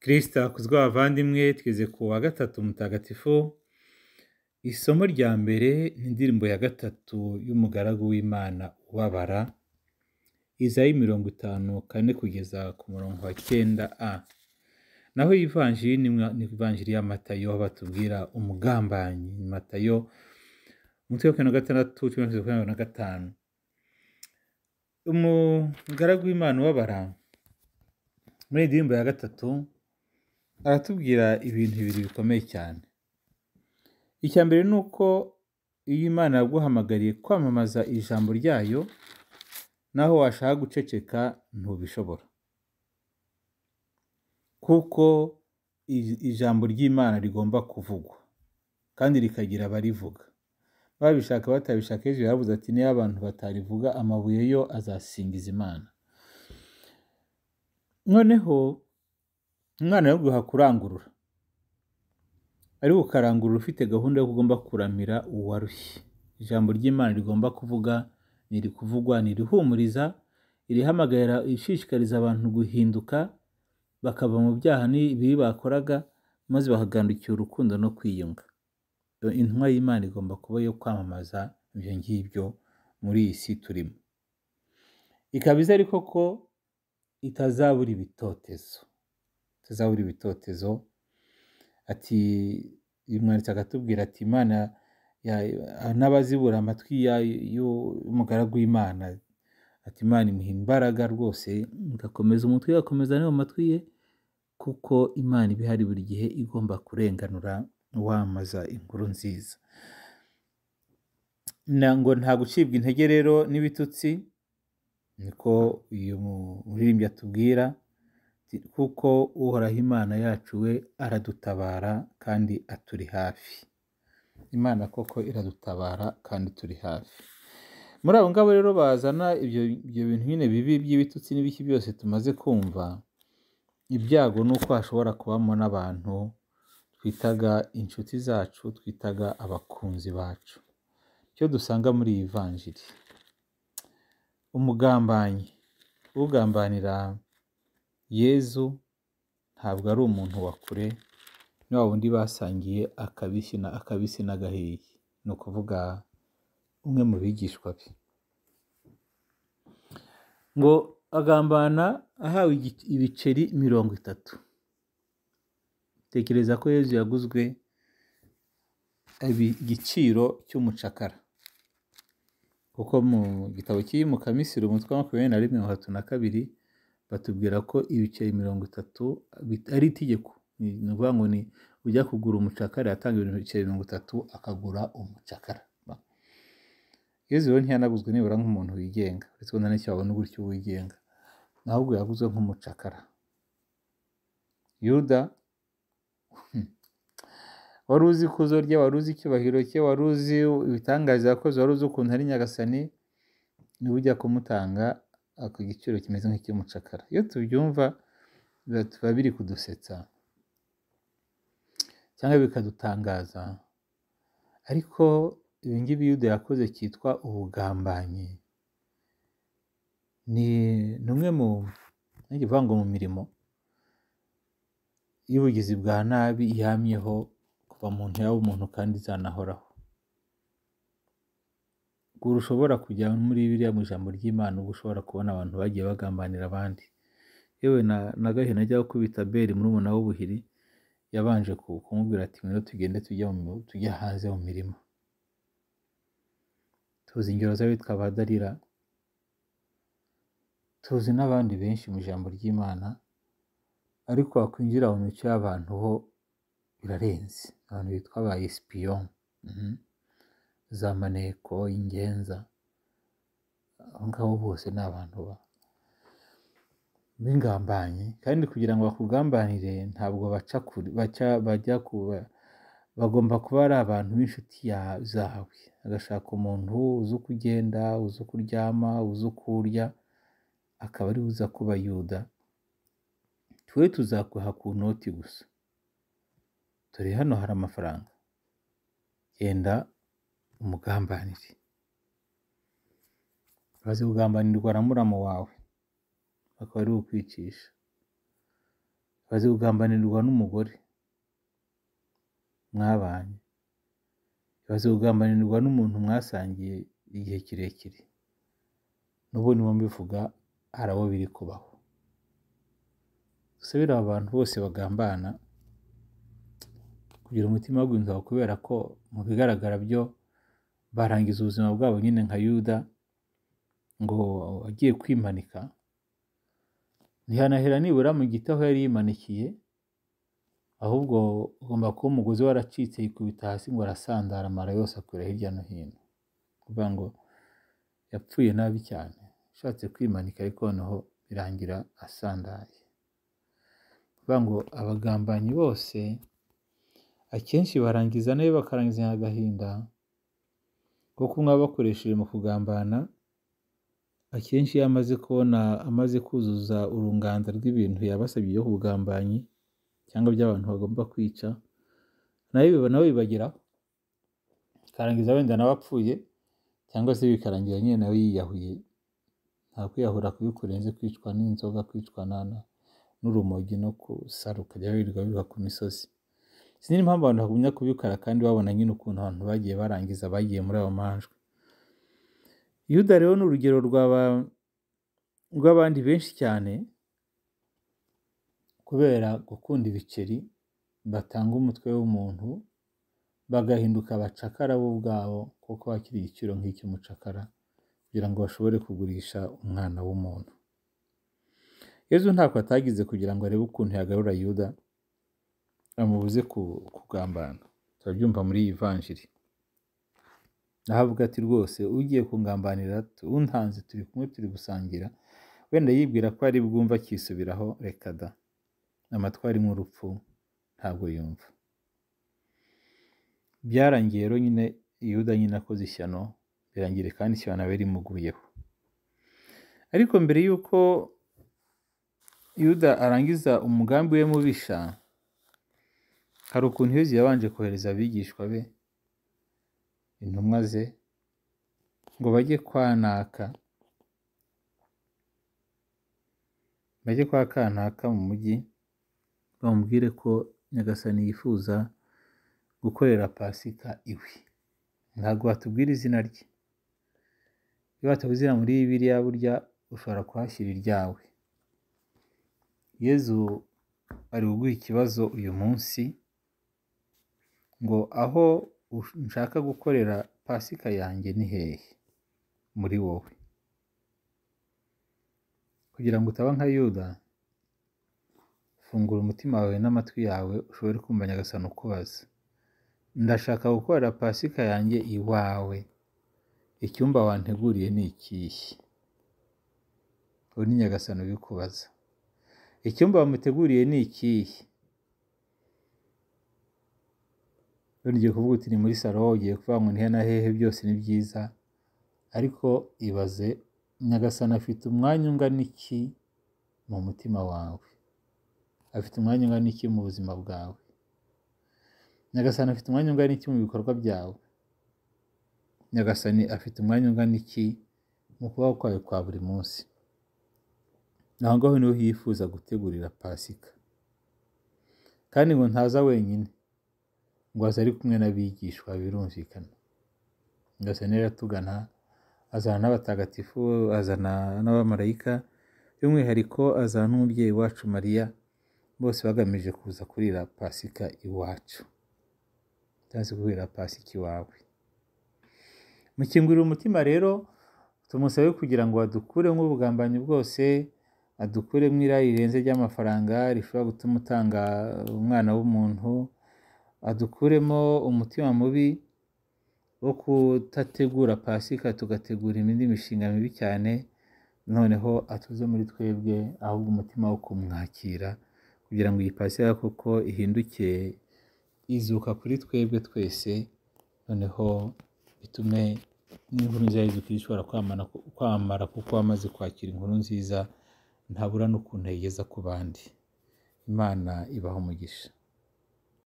kirisita akuzwe abavandimwe tweze ku wa gatatu mutagatifu isomo rya mbere ni indirimbo ya gatatu y'umugaragu w'imana ubabara izayi mirongo itanu kane kugeza ku murongo wa cyenda a naho ivanjiri ni mwa- ni ivanjiri ya matayo aho batubwira umugambanyi ni matayo umutwe wa makumyabiri na gatandatu cumi na makumyabiri na gatanu umugaragu w'imana ubabara muri iyi ndirimbo ya gatatu aratubwira ibintu bibiri bikomeye cyane icya mbere ni uko iyo imana yaguhamagariye kwamamaza ijambo ryayo naho washaka guceceka ntubishobora kuko i- ijambo ry'imana rigomba kuvugwa kandi rikagira abarivuga babishaka batabishaka yesu yaravuze ati niba abantu batarivuga amabuye yo azasingiza imana noneho umwana yaguha kurangurura ari gukarangurura ufite gahunda yo kugomba kuramira uwarushye ijambo ry'imana rigomba kuvuga niri kuvugwa nirihumuriza irihamagarira ishishikariza abantu guhinduka bakava mu byaha n'ibibi bakoraga maze bakagandukira urukundo no kwiyunga intumwa y'imana igomba kuba yo kwamamaza ibyo ngibyo muri iyi si turimo ikaba izi ariko ko itazabura ibitotezo itazabura ibitotezo ati uyu mwanditsi akatubwira ati imana ya- n'abazibura amatwi ya- y'umugaragu w'imana ati imana imuha imbaraga rwose igakomeza umutwe igakomeza n'ayo matwi ye kuko imana iba ihari buri gihe igomba kurenganura wamaza inkuru nziza Na- ngo nta gucibwa intege rero n'ibitutsi niko uyu muririmbyi atubwira ati, kuko uhoraho imana yacu we aradutabara kandi aturi hafi imana koko iradutabara kandi turi hafi muri abo ngabo rero bazana ibyo ibyo bintu nyine bibi by'ibitutsi n'ibiki byose tumaze kumva ibyago ni uko hashobora kubamo n'abantu twitaga inshuti zacu twitaga abakunzi bacu icyo dusanga muri iyi vanjiri umugambanyi ugambanira yezu ntabwo ari umuntu wa kure ni wa wundi basangiye akabisi na akabisi n'agahiye ni ukuvuga umwe mu bigishwa be ngo agambana ahawe igic- ibiceri mirongo itatu tekereza ko yezu yaguzwe ibi- igiciro cy'umucakara kuko mu gitabo kiri mu kamisiri umutwe wa makumyabiri na rimwe mirongo itatu na kabiri batubwira ko ibiceri mirongo itatu bit- ari itegeko ni ni ukuvuga ngo ni ujya kugura umucakara yatanga ibiceri mirongo itatu akagura umucakara yezu rero ntiyanaguzwe nibura nk'umuntu wigenga uretse ko nta wabona gutyo wigenga ahubwo yaguzwe nk'umucakara yuda wari uzi ikuzo rye wari uzi icyubahiro cye wari uzi ibitangaza yakoze wari uzi ukuntu ari nyagasani niwe ujya kumutanga ako giciro kimeze nk'icy'umucakara iyo tubyumva biba biba biri kudusetsa cyangwa bikadutangaza ariko ibi ngibi yuda yakoze cyitwa ubugambanyi ni ni umwe mu nanjye mvuga ngo mu mirimo y'ubugizi bwa nabi yamyeho kuva mu nda y'umuntu kandi izanahoraho gura ushobora kujya muri biriya mu ijambo ry'imana ubwo ushobora kubona abantu bagiye bagambanira abandi yewe na na gahina ajya gukubita beri murumuna w'ubuhiri yabanje ku- kumubwira ati ngwino tugende tujya mu- tujya hanze mu mirima tuzi ingero z'abitwa ba dalila tuzi n'abandi benshi mu ijambo ry'imana ariko wakwinjira mu mico y'abantu ho birarenze abantu bitwa ba esipiyon za maneko ingenza abo ngabo bose ni abantu ba b'ingambanyi kandi kugira ngo bakugambanire ntabwo baca kure baca bajya kuba bagomba kuba ari abantu b'inshuti ya- zawe agashaka umuntu uzi uko ugenda uzi uko uryama uzi uko urya akaba ari uza kuba yuda twe tuzakuha ku noti gusa dore hano hari amafaranga genda umugambanire bazi kugambanirwa na murama wawe akaba ari ukwicisha bazi kugambanirwa n'umugore mwabanye bazi kugambanirwa n'umuntu mwasangiye igihe kirekire n'ubundi mbivuga hari abo biri kubaho gusa biriya abantu bose bagambana kugira umutima wo guhinduka kubera ko mu bigaragara byo barangiza ubuzima bwabo nyine nka yuda ngo agiye kwimanika ntihanahera nibura mu giti aho yari yimanikiye ahubwo ugomba kuba umugozi waracitse yikubita hasi ngo arasandara amara yose akura hirya no hino kuvuga ngo yapfuye nabi cyane ashatse kwimanika ariko noneho birangira asandaye kuvuga ngo abagambanyi bose akenshi barangiza nayo bakarangiza agahinda kuko umwe bakoresheje mu kugambana akenshi iyo amaze kubona amaze kuzuza urunganzo rw'ibintu yabasabye byo kugambanyi cyangwa by'abantu bagomba kwica nawe nawe bibageraho bikarangiza wenda nawe apfuye cyangwa se bikarangira nyine nawe yiyahuye nta kwiyahura kubikurenze kwicwa n'inzoga kwicwa n'urumogi no gusara ukajya wirirwa wirirwa ku misozi sinzi impamvu abantu bagumya kubikora kandi babona nyine ukuntu abantu bagiye barangiza bagiye muri ayo manjwe yuda rero ni urugero rw'abandi benshi cyane kubera gukunda ibiceri batanga umutwe w'umuntu bagahinduka abacakara bo ubwabo kuko bakiri igiciro nk'icy'umucakara kugira ngo bashobore kugurisha umwana w'umuntu yezu ntabwo atagize kugira ngo arebe ukuntu yagarura yuda amubuze kugambana turabyumva muri iyi vanjiri aho avuga ati rwose ugiye kungambanira untanze turi kumwe turi gusangira wenda yibwira ko ari bwumva akisubiraho reka da amatwari nk'urupfu ntabwo yumva byarangiye rero nyine yuda nyine akoze ishyano birangira kandi ishyano nawe rimuguyeho ariko mbere y'uko yuda arangiza umugambi we mubisha hari ukuntu yezu yabanje kohereza abigishwa be intumwa ze ngo bajye kwa naka bajye kwa kanaka mu mujyi bamubwire ko nyagasani yifuza gukorera pasika iwe ntabwo watubwira izina rye iyo watabuze izina muri biriya burya ushobora kuhashyira iryawe yezu ari kuguha ikibazo uyu munsi ngo aho nshaka gukorera pasika yanjye ni hehe muri wowe kugira ngo utaba nka yuda fungura umutima wawe n'amatwi yawe ushobore kumva nyagasani ukubaza ndashaka gukorera pasika yanjye iwawe icyumba wanteguriye ni ikihe ubu ni nyagasani ubikubaza icyumba wamuteguriye ni ikihe ugiye kuvuga uti ni muri salo ugiye kuvuga ngo nihe na hehe byose ni byiza ariko ibaze nyagasani afite umwanya ungana iki mu mutima wawe afite umwanya ungana iki mu buzima bwawe nyagasani afite umwanya ungana iki mu bikorwa byawe nyagasani afite umwanya ungana iki mu kubaho kwawe kwa buri munsi aho ngaho niho yifuza gutegurira pasika kandi ngo ntaza wenyine ngo aze ari kumwe n'abigishwa birumvikana ngasani rero atugana azana n'abatagatifu azana n'abamarayika by'umwihariko azana n'umubyeyi wacu mariya bose bagamije kuza kurira pasika iwacu cyangwa se kurira pasika iwawe mukingurira umutima rero tumusabe kugira ngo adukure nk'ubugambanyi bwose adukure mwira rirenze ry'amafaranga rishobora gutuma utanga umwana w'umuntu adukuremo umutima mubi wo kudategura pasika tugategura indi mishinga mibi cyane noneho atuze muri twebwe ahubwo umutima wo kumwakira kugira ngo iyi pasika koko ihinduke izuka kuri twebwe twese noneho bitume n'inkuru nziza y'izukira ishobora kwamara kuko wamaze kwakira inkuru nziza ntabura n'ukuntu ayigeza ku bandi imana ibaha umugisha